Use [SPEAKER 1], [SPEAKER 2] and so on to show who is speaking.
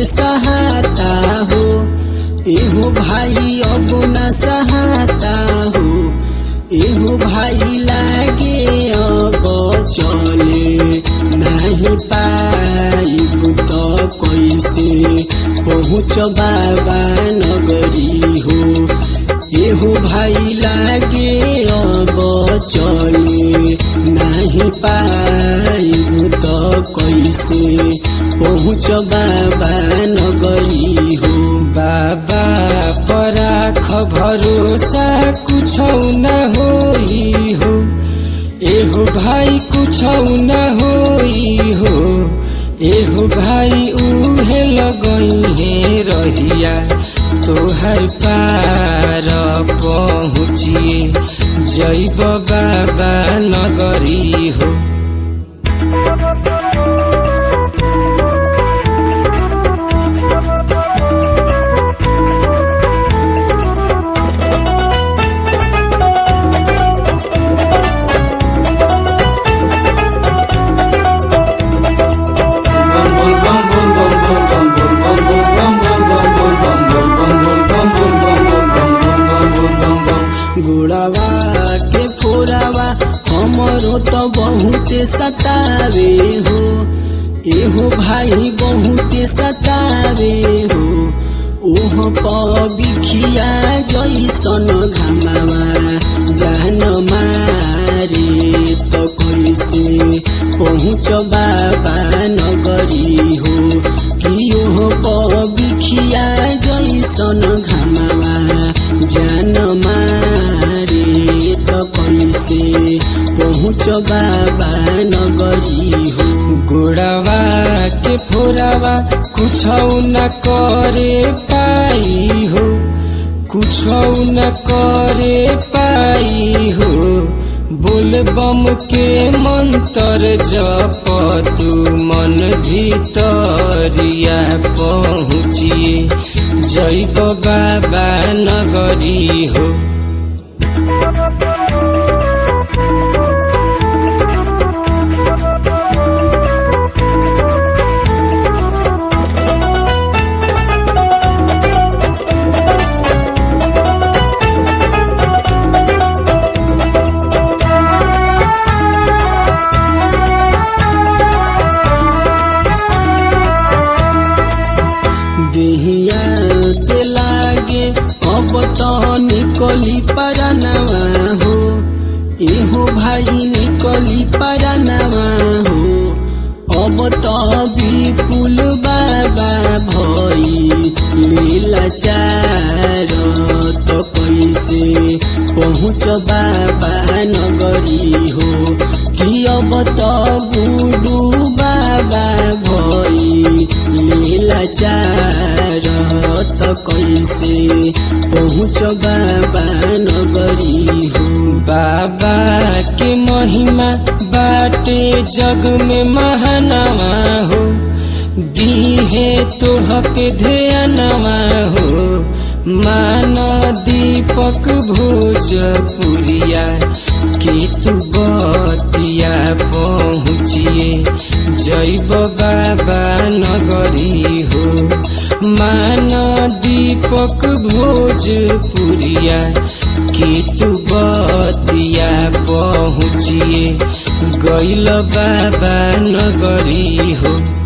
[SPEAKER 1] सहाता हो एहो भाई अब न सहाता हो एहो भाई लागे अब चले नहीं पाइब तो कैसे पहुँच बाबा नगरी हो एहो भाई लागे अब चले नहीं पाइब तो कैसे पहुँच बाबा नगरी हो
[SPEAKER 2] बाबा पराख भरोसा कुछ न होई हो एहो भाई कुछ न होई हो एहो भाई उहे लगई हे रहिया तोहर पार पहुँचिए जैब बाबा नगरी हो
[SPEAKER 1] गुड़ावा के फोरावा हमरो तो बहुत सतावे हो एहो भाई बहुत सतावे हो ओह पिखिया जैसन घामावा जान मारे तो कैसे पहुँच बाबा नगरी हो कि ओह बिखिया जैसन घामावा जान मारे तो कैसे पहुँच बाबा नगरी हो
[SPEAKER 2] गोड़ावा के फोरावा कुछ न करे पाई हो कुछ न करे पाई हो बोल बम के मंत्र जप तू मन भीतरिया पहुँचिए जैब बाबा नगरी हो
[SPEAKER 1] देहिया से लागे अब तो निकली परनवा हो एहो भाई निकली परनवा हो अब तो विपुल बाबा भई लीला चार तो कैसे पहुँच बाबा नगरी हो कि अब तो गुडू बाबा भई लीला चार तो कैसे पहुँच बाबा नगरी हो
[SPEAKER 2] बाबा के महिमा बाटे जग में महानवा हो दीहे तोह पे ध्यानवा हो मान दीपक भोजपुरिया के तू बतिया पहुँचिए जैब बाबा नगरी हो मान दीपक भोजपुरिया के तू बतिया पहुँचिए गैल बाबा नगरी हो